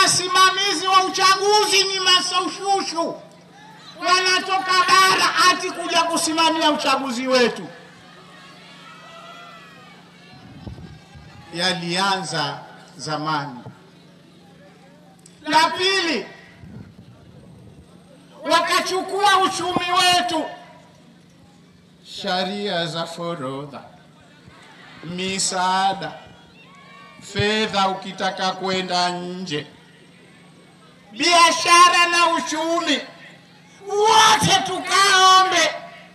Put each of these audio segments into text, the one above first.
wasimamizi wa uchaguzi ni masaushushu, wanatoka bara ati kuja kusimamia uchaguzi wetu. Yalianza zamani. La pili, wakachukua uchumi wetu, sharia za forodha, misaada, fedha ukitaka kwenda nje, biashara na uchumi, wote tukaombe.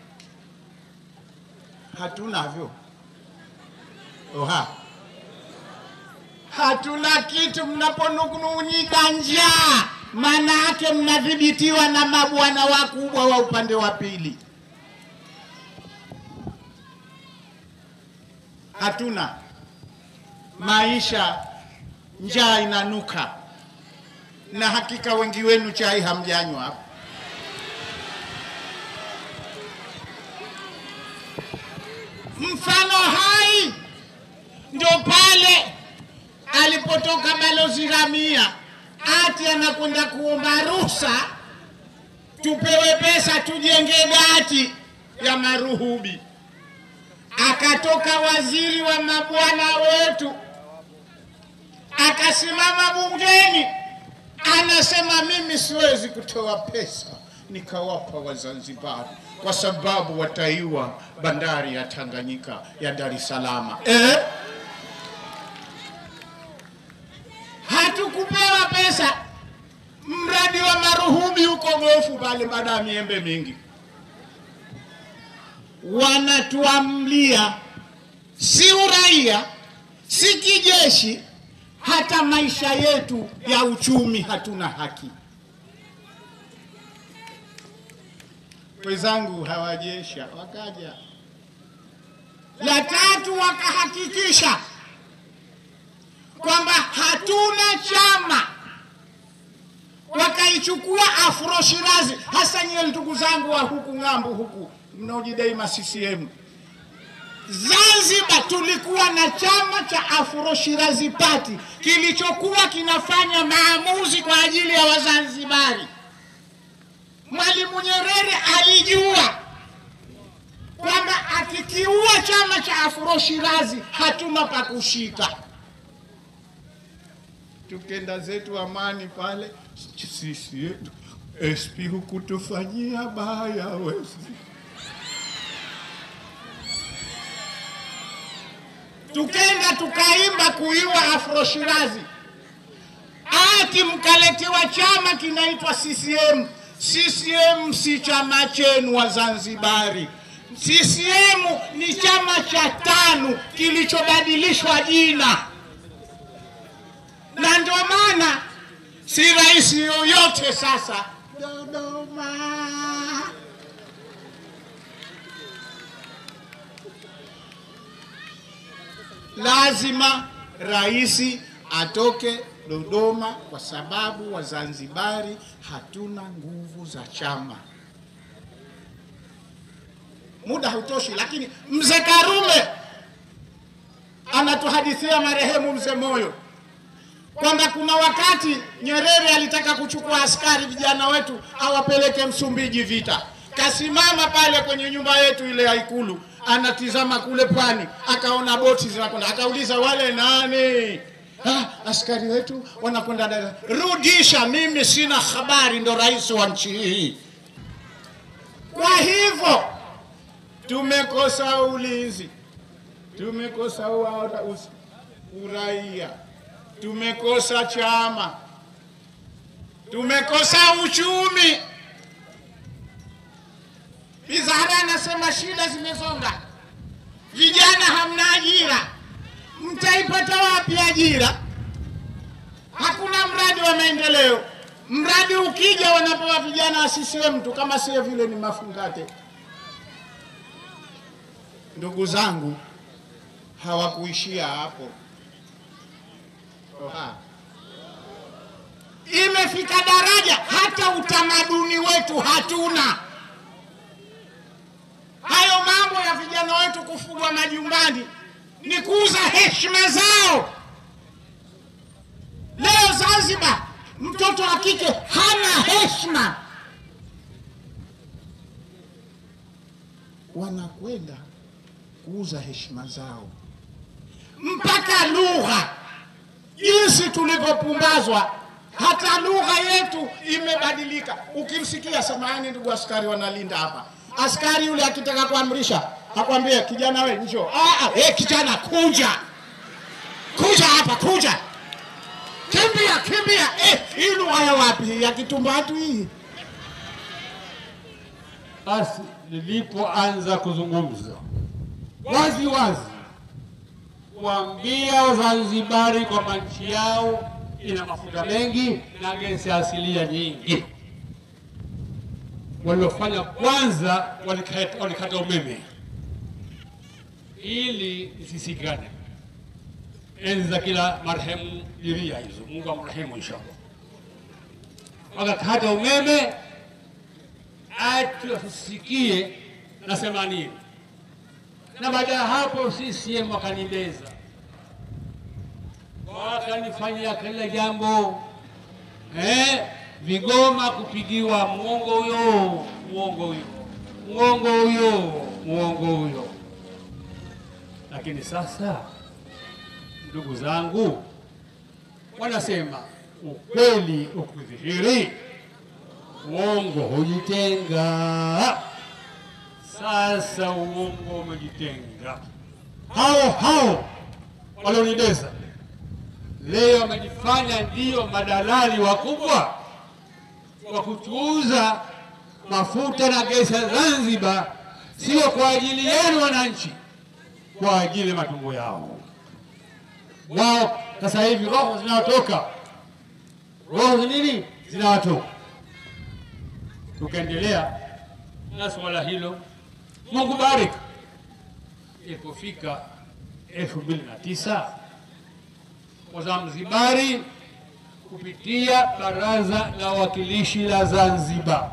Hatunavyo. Oha, hatuna kitu. Mnaponung'unika njaa, maana yake mnadhibitiwa na mabwana wakubwa wa upande wa pili. Hatuna maisha, njaa inanuka, na hakika wengi wenu chai hamjanywa hapa. Mfano hai ndio pale alipotoka balozi Ramia ati anakwenda kuomba ruhusa tupewe pesa tujenge gati ya maruhubi. Akatoka waziri wa mabwana wetu akasimama bungeni, anasema mimi siwezi kutoa pesa nikawapa Wazanzibari kwa sababu wataiwa bandari ya Tanganyika ya Dar es Salaam. Eh? Hatukupewa pesa. Mradi wa maruhubi huko Gofu pale, baada ya miembe mingi, wanatuamlia si uraia, si kijeshi, hata maisha yetu ya uchumi hatuna haki. Wenzangu hawajesha wakaja. La tatu, wakahakikisha kwamba hatuna chama, wakaichukua Afro Shirazi. Hasa nyie ndugu zangu wa huku ng'ambo huku mnaojidai ma CCM, Zanzibar tulikuwa na chama cha Afro Shirazi Party kilichokuwa kinafanya maamuzi kwa ajili ya Wazanzibari. Mwalimu Nyerere alijua kwamba akikiua chama cha Afro Shirazi hatuna pa kushika. Tukenda zetu Amani pale, sisi yetu SP hukutufanyia baya wezi. Tukenda tukaimba kuiwa Afro Shirazi, ati mkaletewa chama kinaitwa CCM. CCM si chama chenu Wazanzibari. CCM ni chama cha TANU kilichobadilishwa jina, na ndio maana si rais yoyote sasa Dodoma. Lazima rais atoke Dodoma kwa sababu Wazanzibari hatuna nguvu za chama. Muda hautoshi, lakini mzee Karume anatuhadithia marehemu mzee Moyo kwamba kuna wakati Nyerere alitaka kuchukua askari vijana wetu awapeleke Msumbiji vita. Kasimama pale kwenye nyumba yetu ile ya Ikulu, anatizama kule pwani, akaona boti zinakwenda, akauliza wale nani? Ah, askari wetu wanakwenda Dar. Rudisha, mimi sina habari, ndo rais wa nchi hii. Kwa hivyo tumekosa ulinzi, tumekosa ua- us- uraia, tumekosa chama, tumekosa uchumi. Bizahara anasema shida zimesonga, vijana hamna ajira. Mtaipata wapi ajira? Hakuna mradi wa maendeleo. Mradi ukija wanapewa vijana wa CCM tu, kama sio vile ni mafungate. Ndugu zangu, hawakuishia hapo. Oha. Imefika daraja hata utamaduni wetu hatuna. Hayo mambo ya vijana wetu kufugwa majumbani ni kuuza heshima zao. Leo Zanzibar mtoto wa kike hana heshima. Wanakwenda kuuza heshima zao, mpaka lugha, jinsi tulivyopumbazwa, hata lugha yetu imebadilika. Ukimsikia, samahani ndugu askari wanalinda hapa, askari yule akitaka kuamrisha akwambie, kijana we njoo. Ah, ah, eh, kijana kuja, kuja hapa, kuja kimbia kimbia. Eh, hii lugha ya wapi? Ya Kitumbatu hii? Basi nilipoanza kuzungumza wazi wazi kuambia Wazanzibari kwamba nchi yao ina mafuta mengi na gesi asilia nyingi, waliofanya kwanza walikata, walikata umeme ili isisikane enzi za kila marehemu Diria hizo, Mungu amrehemu inshallah. Wakakata umeme ati wasisikie nasema nini, na baada ya hapo CCM wakanibeza, wakanifanyia kila jambo eh, vigoma kupigiwa mwongo huyo, mwongo huyo, mwongo huyo, mwongo huyo. Lakini sasa ndugu zangu, wanasema ukweli ukidhihiri, uongo hujitenga. Sasa uongo umejitenga. Hao hao walionibeza leo wamejifanya ndio madalali wakubwa wa kutuuza mafuta na gesi ya Zanzibar, sio kwa ajili yenu wananchi, kwa ajili ya matumbo yao wao sasa hivi roho zinawatoka, roho za nini zinawatoka. Tukaendelea na swala hilo, Mungu bariki. Ilipofika elfu mbili na tisa Wazanzibari kupitia Baraza la Wawakilishi la Zanzibar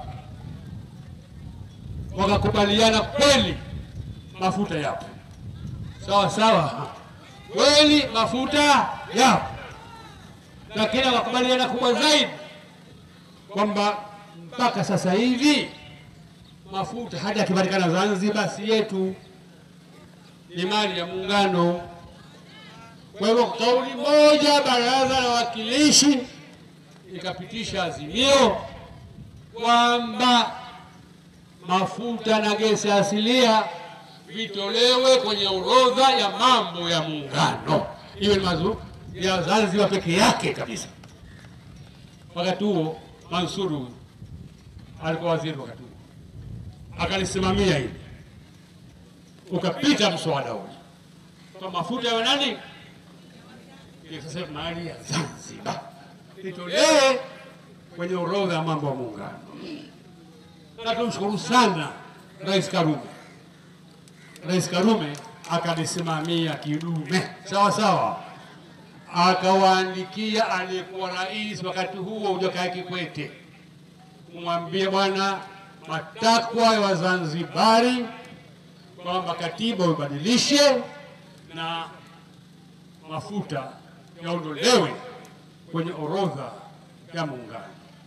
wakakubaliana kweli mafuta yapo sawa sawa kweli mafuta yapo, lakini wakubaliana kubwa zaidi kwamba mpaka sasa hivi mafuta hata yakipatikana Zanzibar si yetu, ni mali ya Muungano. Kwa hivyo kauli moja, Baraza la Wawakilishi ikapitisha azimio kwamba mafuta na gesi asilia vitolewe kwenye orodha ya mambo ya Muungano, iwe ni mazu ya Zanzibar peke yake kabisa. Wakati huo Mansuru alikuwa waziri, wakati huo akalisimamia hili, ukapita mswada ule kwa mafuta ya nani, sasa mali ya Zanzibar itolewe kwenye orodha ya mambo ya Muungano, na tumshukuru sana Rais Karume. Rais Karume akalisimamia kidume sawa sawa, akawaandikia aliyekuwa rais wakati huo Jakaya Kikwete kumwambia, bwana, matakwa ya Wazanzibari kwamba katiba ubadilishe na mafuta yaondolewe kwenye orodha ya Muungano.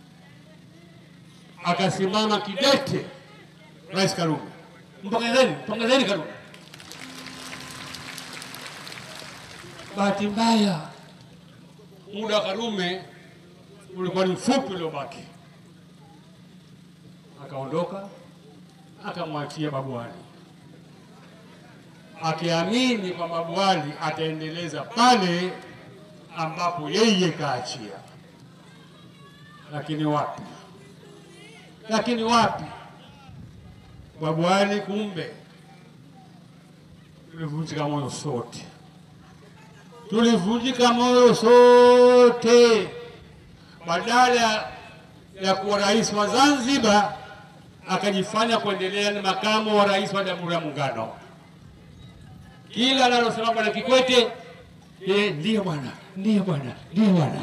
Akasimama kidete Rais Karume. Mpongezeni, mpongezeni Karume. Bahati mbaya muda wa Karume ulikuwa ni mfupi uliobaki, akaondoka akamwachia Babu Ali akiamini kwamba Babu Ali ataendeleza pale ambapo yeye kaachia, lakini wapi, lakini wapi Babu Ali kumbe, tulivunjika moyo sote, tulivunjika moyo sote. Badala ya kuwa rais wa Zanzibar akajifanya kuendelea ni makamu wa rais wa Jamhuri ya Muungano. Kila analosema Bwana Kikwete, yeye ndiyo bwana, ndiyo bwana, ndiyo bwana.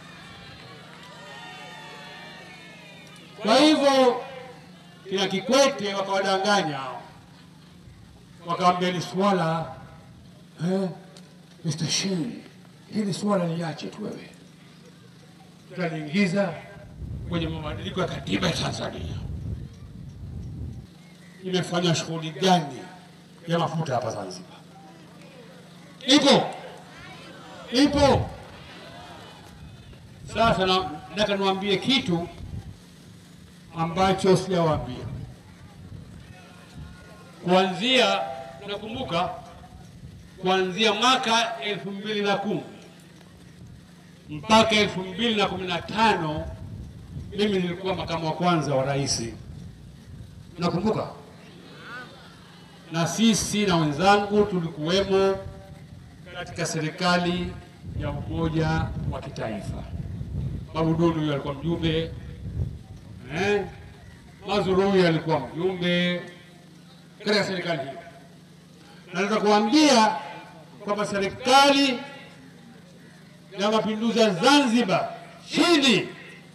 Kwa hivyo kina Kikwete wakawadanganya hao, wakawambia ni swala eh, Mr. Shein, hili swala liache tu wewe, tutaliingiza kwenye mabadiliko ya katiba ya Tanzania. Imefanya shughuli gani ya mafuta hapa Zanzibar? Ipo, ipo. Sasa na- nataka niwaambie kitu ambacho sijawaambia. Kuanzia, nakumbuka kuanzia mwaka elfu mbili na kumi mpaka elfu mbili na kumi na tano mimi nilikuwa makamu wa kwanza wa rais, nakumbuka, na sisi na wenzangu tulikuwemo katika serikali ya umoja wa kitaifa. Babu Dunu huyo alikuwa mjumbe eh? Mazuru huyo alikuwa mjumbe katika serikali hiyo, na nataka kuambia kwamba serikali ya mapinduzi ya Zanzibar chini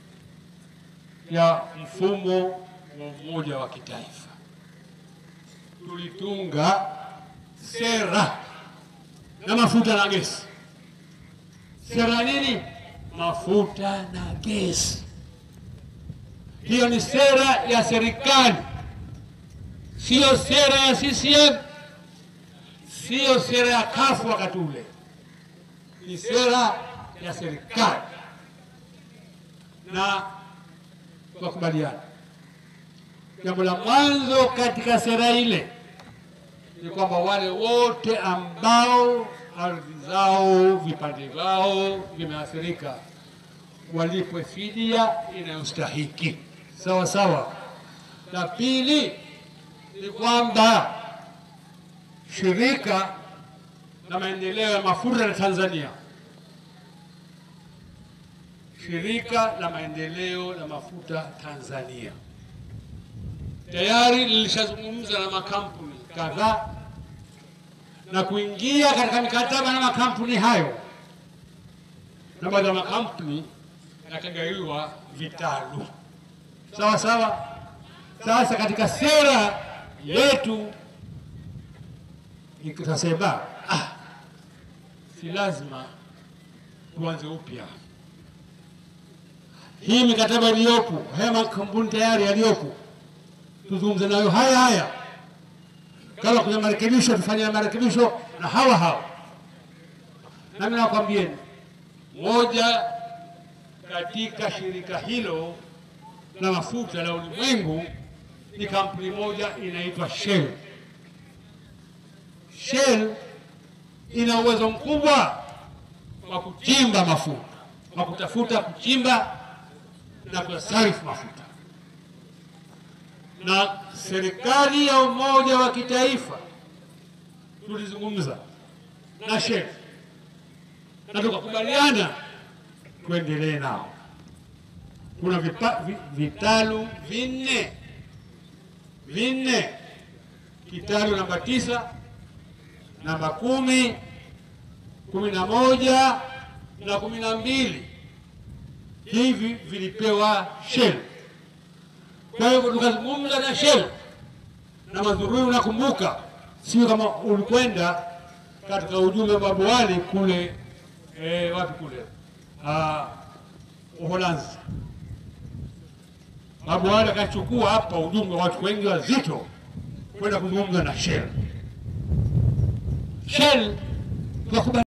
ya mfumo wa umoja wa kitaifa tulitunga sera na mafuta na gesi. Sera nini? Mafuta na gesi. Hiyo ni sera ya serikali, siyo sera ya CCM, siyo sera ya kafu wakati ule, ni sera ya serikali na tukakubaliana. Jambo la mwanzo katika sera ile ni kwamba wale wote ambao ardhi zao vipande vyao vimeathirika walipwe fidia inayostahiki sawa sawa. La pili ni kwamba shirika la maendeleo ya mafuta la Tanzania, shirika la maendeleo ya mafuta Tanzania tayari lilishazungumza na makampuni kadhaa na kuingia katika mikataba na makampuni hayo, na baadhi ya makampuni yakagaiwa vitalu sawa sawa. Sasa katika sera yetu ikasema ah, si lazima tuanze upya. Hii mikataba iliyopo, haya makampuni tayari yaliyopo tuzungumze nayo haya haya, kama kuna marekebisho tufanye marekebisho na hawa hawa. Nami nakwambieni, moja katika shirika hilo la mafuta la ulimwengu ni kampuni moja inaitwa Shell. Shell ina uwezo mkubwa wa kuchimba mafuta, wa kutafuta, kuchimba na kuyasarifu mafuta na serikali ya umoja wa kitaifa tulizungumza na Shell na tukakubaliana tuendelee nao. Kuna vipa, vi, vitalu vinne vinne, kitalu namba tisa, namba kumi, kumi na moja na kumi na mbili. Hivi vilipewa Shell. Kwa hivyo tukazungumza na Shell na Mazurui, unakumbuka, sio kama ulikwenda katika ujumbe wa Babu Wali kule eh, wapi kule ah, Uholanzi. Babu Wali akachukua hapa ujumbe wa watu wengi wazito kwenda kuzungumza na Shell. Shell tukakubali